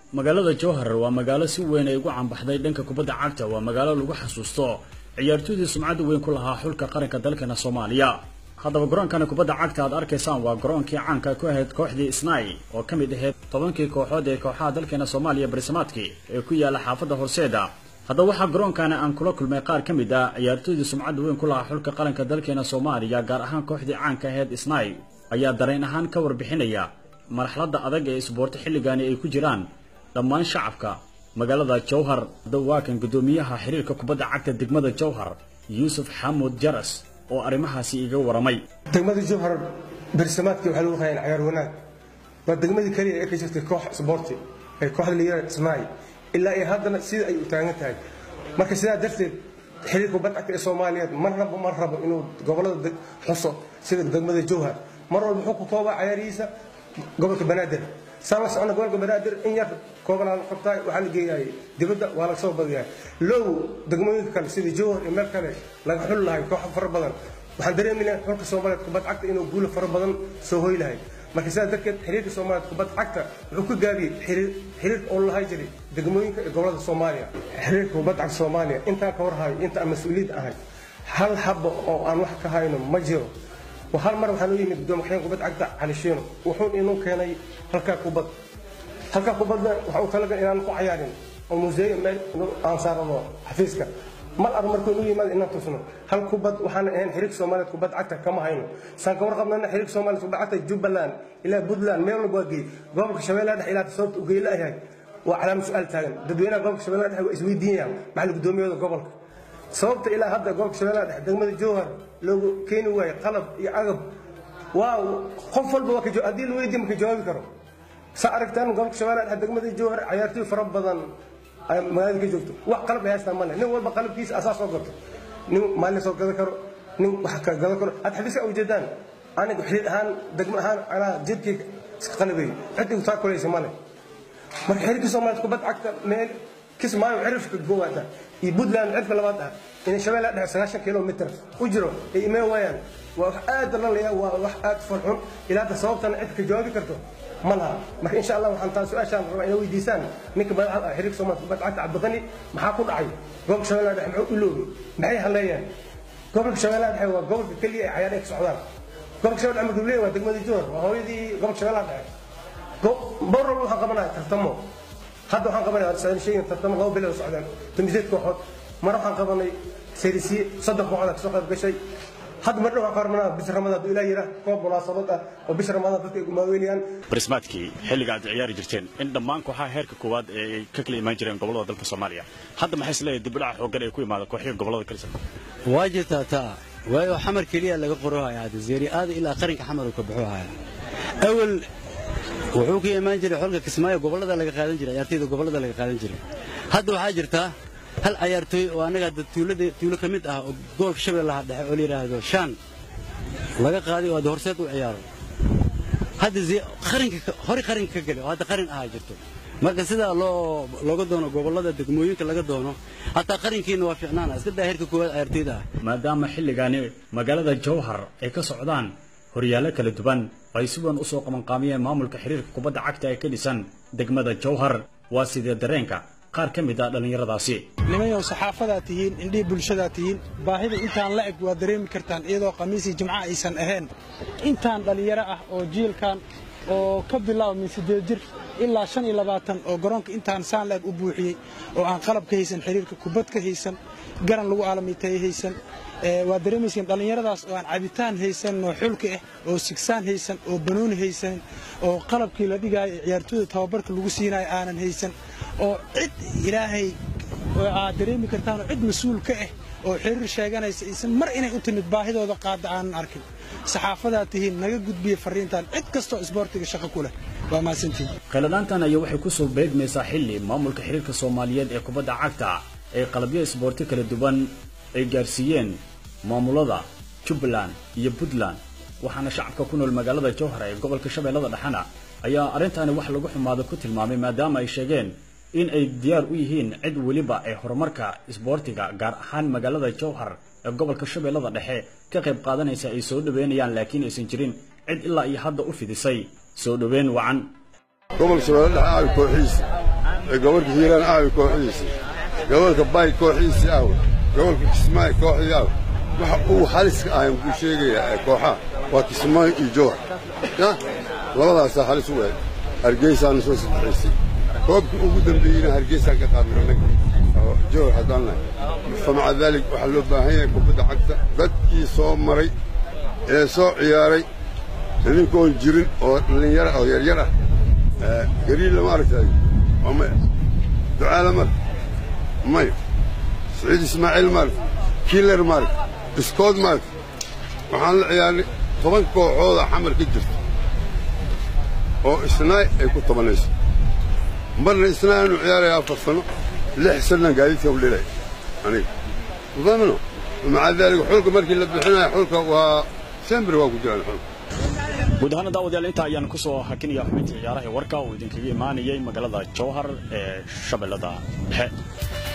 magaalada jowhar waa magaalo si weyn ay ugu cambaxday dhanka kubadda cagta waa magaalo lagu xasuusto ciyaartoydii sumcadda weyn ku lahaa xulka qaranka dalkeena soomaaliya haddaba garoonkani kubadda cagta aad arkaysaan waa garoonkii caanka ku ahayd kooxdii snai oo ka mid ahayd tobankii kooxood ee kooxaha dalkeena soomaaliya barisamaadkii ee ku yaala xaafadda horseeda haddaba waxaa garoonkani aan kula kulmay qaar ka mid ah ciyaartoydii sumcadda weyn ku lahaa xulka qaranka dalkeena soomaaliya gaar ahaan kooxdii caanka ahayd snai ayaa dareen ahaan ka warbixinaya marxaladda adag ee isboorti xilligani ay ku jiraan dhammaan shacabka magaalada jowhar dawaakan guddoomiyaha xiriirka kubadda cagta degmada jowhar yuusuf xamuud jaras oo arrimahaasi iga waramay degmada jowhar bersamaadkii waxaa lagu hayaan cayaar wanaag waa degmadii keliya ee ka jirtay koox sboorti ee kooxda la yihahda snai ilaa iyo haddana sida ay u taagan tahay marka sidaa darteed xiriirka kubadda cagta ee soomaaliyeed mar rabo mar rabo inuu gobollada xuso sida degmada jowhar mar walba wuxuu ku koobaa cayaarihiisa gobolka banaadir saan la socona gobolka banaadir in yar koobanaa la qabtaa waxaa la geeyahay dibadda waa laga soo badiyaa low degmooyinka kale sida jowhar iyo meel kale laga xuli lahay kooxo fara badan waxaan dareemayna xulka soomaaliyeed kubad cagta inuu guulo fara badan soo hoy lahay marka sidaa darteed xiriirka soomaaliyeed kubad cagta wuxuu ka gaabiyey xiriir oo lahay jiray degmooyinka iyo gobolada soomaaliya xiriirka kubad cagta soomaaliya intaan ka warhayo inta aan mas-uuliyiid ahay hal haba oo aan wax ka hayno ma jiro hal mar waxaan u yimid gudoomiyaha kubad cagta cali shiino wuxuu inuu keenay halkaa kubad halkaa kubadna waxa uu talagal inaan ku cayaarin oo museeyo meel aan saarano xafiiska mar ar markuu inuu yimaado inaan tusno hal kubad waxaan ahayn xiriirka soomaaliyeed kubad cagta kama hayno saan ka warqabnana xiriirka soomaaliyeed kubad cagta jubbaland ilaa puntland meel walba waa geey gobolka shabeellaha dhexe ilaa sababta u geeyla yahay waa calaama su-aal taagan dadweynaha gobolka shabeellaha dhexe waa isweydiinayaan maxaa gudoomiyada gobolka sababta ilaa hadda gobolka shabeellaha dhexe degmada jowhar loogu keeni waayo qalab iyo agab waa qof walba waa haddii la weydiiyo maka jawaabi karo saa aragtaan gobolka shabeellaha dhexe degmada jowhar cayaartooy fara badan magaalada ka joogto wax qalab ay haystaan male nin walba qalabkiisa asaa soo gato nin maalin soo gadan karo nin wax ka gadan karo had xafiiska ujeedaan aniga xiriir ahaan degmo ahaan anaa jidkii iska qalabay cid igu taa kulaysa male marka xiriirka soomaaliyeed kubad cagta meel kismaayo cirifka goowaata iyo puntland cirka labaad ah inay shabeellaha dhexe sagaashan kilomitr u jiro ay imee waayaan waa wax aad lalaya waa wax aad farxun ilaa hadda sababtana cid ka jawaabi karto ma laha marka insha allah waxaan taa su-aashaan rabaa inay weydiisaan ninka madaxda ah xiriirka soomaaliya kubad cagta cabdiqani maxaa ku dhacay gobolka shabeellaha dhexe muxuu iloobi maxay haleeyaan gobolka shabeellaha dhexe waa gobolka keliya ay cayaar ay ka socdaan gobolka shabeellaha dhexe markuu leeyahay waa degmadii joor waa hooyadii gobolka shabeellaha dhexe bor walba waxaan qabanaya tartamo hadda waxaan qabanaya socdaan sheegin tartamo laba bilood socdaan tamiseed kooxood mar waxaan qabanay serisiye soddon kooxood kasoo qayb gashay hadda mar dhow waxaan ka hormanaa bisha ramadaan hadduu ilaah yira koob munaasabad ah oo bisha ramadaan dadka ay gumaaweynayaan barismaadkii xilliga aad ciyaari jirteen in dhammaan kooxaha heerka koowaad ee ay ka kala imaan jireen gobollada dalka soomaaliya hadda maxay isleeyahay dibudhaca xooggan ee ku imaada kooxihii gobollada kalisa waa jirtaa taa waayo xamar keliya laga qorohaya hadda zeeri aada ilaa qaranka xamar uu ka baxo haya awal wuxuu ka imaan jiray xolka kismaayo gobollada laga qaadan jiray ciyaartooyda gobollada laga qaadan jiray hadda waxaa jirtaa hal ciyaartooy oo annaga hadda tuulada tuulo ka mid ah oo gobolka shabeellaha dhexe oo la yidhaahdo shaan laga qaaday oo hadda horseed u ciyaaro hadda qarinka hore qarinka ka gale oo hadda qarin ahaa jirto marka sidaa loo looga doono gobollada degmooyinka laga doono hataa qarinkiina waa fiicnaana iska daa heerka koowaad ciyaartooyda ah maadaama xilligaani magaalada jowhar ay ka socdaan horyaallo kala duwan ay si weyn u soo qabanqaamiyeen maamulka xiriirka kubadda cagta ee ka dhisan degmada jowhar waa sidee dareenka qaar ka mid ah dhallinyaradaasi nimayow saxaafadaa tihiin indhihii bulshadaa tihiin baahida intaan la eg waa dareemi kartaan iyadoo khamiisii jimca aysan ahayn intaan dhallinyaro ah oo jiilkan oo ka bilaaba min siddeed jir ilaa shan iyo labaatan oo garoonka intaan saan la eg u buuxiyey oo aan qalab ka haysan xiriirka kubad ka haysan garan lagu aalamiiteeye haysan waa dareemayseen dhallinyaradaas oo aan cabitaan haysan oo xulka ah oo sigsaan haysan oo banooni haysan oo qalabkii la dhigaayo ciyaartooyda tababarka lagu siinayo aanan haysan oo cid ilaahay aad dareemi kartaan oo cid mas-uul ka ah oo xiriir sheeganaysa aysan mar inay u timid baahidooda qaada aanan arkin saxaafadaa tihiin naga gudbiya fariintan cid kastoo isboortiga shaqo ku leh waa mahadsantihiin khaladaantan ayaa waxay ku soo beegmaysaa xilli maamulka xiriirka soomaaliyeed ee kubadda cagta ee qalabyo isboorti kala duwan ay gaarsiiyeen maamulada jubbaland iyo puntland waxaana shacabka ku nool magaalada jowhar ee gobolka shabeellada dhexena ayaa arrintaani wax lagu xumaado ku tilmaamay maadaama ay sheegeen in ay diyaar u yihiin cid weliba ee horumarka isboortiga gaar ahaan magaalada jowhar ee gobolka shabeellada dhexe ka qayb qaadanaysa ay soo dhoweynayaan laakiin aysan jirin cid ilaa iyo hadda u fidisay soo dhoweyn wacan gobolka shabeelle dhexe ay kooxiisa gobolka hiiraan aawi kooxdiisii gobolka bay kooxdiisii aawi gobolka kismaayo kooxdii aawi waxa uu haliska ahayn buu sheegayaa ee kooxaha waa kismaayo iyo jowhar ya labadaasaa halis u eeg hargeysaana soo saddexaysay koobkii ugu dambeeyeyna hargeysaan ka qaadnay annaga oo jowhar haddaan nahay famaca daalik waxaa loo baahan yahay kubadda cagta dadkii soo maray ee soo ciyaaray idinkoon jirin oo dhallinyara oo yaryar ah gariilla ma aragtay waa maya ducaala marka maya saciid ismaaciil maaragta kiiler maaragta iskood maaragta waxaan la ciyaarnay toban kooxooda xamar ka jirta oo isnaay ay ku tobanayso marna isnaay aanu ciyaaraya afar sano lix sannan gaadiidka u dhilay aniga mufahmino maca daalika xulka markii la bixinayo xulka waa sembri waa ku jiraan xulka guud ahaana daawadayaal intaa ayaan ku soo hakinaya xubintii ciyaaraha warka uu idinkaga imaanayay magaalada jowhar ee shabeellada dhexe